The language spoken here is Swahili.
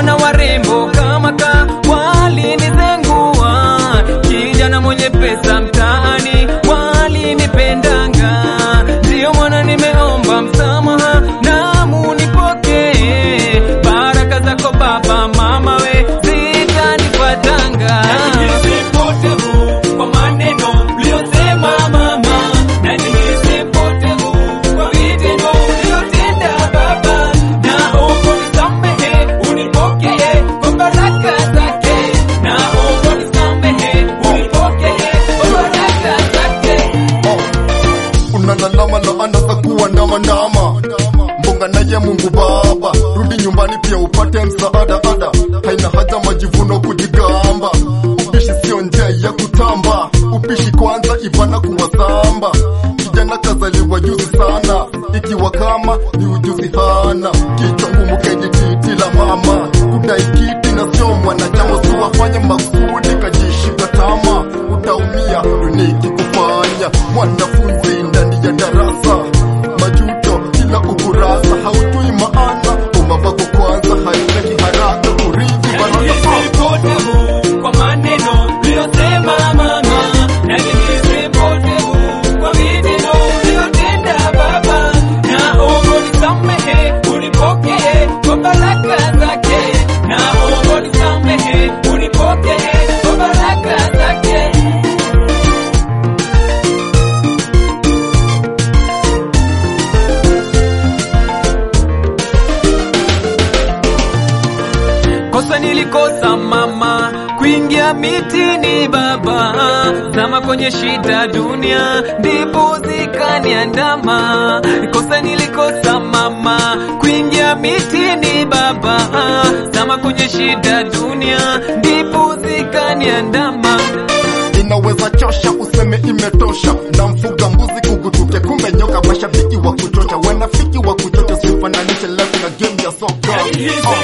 niliona warembo kama ka walinizengua, kijana mwenye pesa mtaani walinipendanga, ndiyo mwana nimeomba msamaha na munipokee, baraka zako baba mama we zitanifuatanga. Kwa maneno uliyosema mama, na nihisi mpotevu kwa vitendo uliyotenda baba, naomba unisamehe, unipokee kwa baraka zake, naomba unisamehe, unipokee kwa baraka zake. unalalama laana za kuwa ndama ndama mbonga naye Mungu Baba, rudi nyumbani pia upate msaada ada, haina haja majivuno kujigamba. Upishi sio njia ya kutamba, upishi kwanza ivana kuwasamba. Kijana kazaliwa juzi sana, ikiwa kama ni ujuzi hana, kichwa ngumu kenye titi la mama, kudai kiti na sio mwanachama, usiwafanye makusudi kajishika tama, utaumia dunia ikikufanya mwanafunzi ndani ya darasa majuto kila ukurasa hautui maana umabako kwanza haitaki haraka kurithi baraka Mpotevu kwa maneno uliyosema mama, na nihisi mpotevu kwa vitendo uliyotenda baba, naomba unisamehe, unipokee kwa baraka zake, naomba unisamehe, unipokee kwa baraka zake. Kosa nilikosa mama, kuingia mitini baba, zama kwenye shida dunia, ndipo zikaniandama. Kosa nilikosa mama, kuingia mitini baba, zama kwenye shida dunia, ndipo zikaniandama. inaweza chosha useme imetosha na mfuga mbuzi kugutuke kumbe nyoka mashabiki wa kuchocha wanafiki wa kuchocha sifananishe life na game ya soka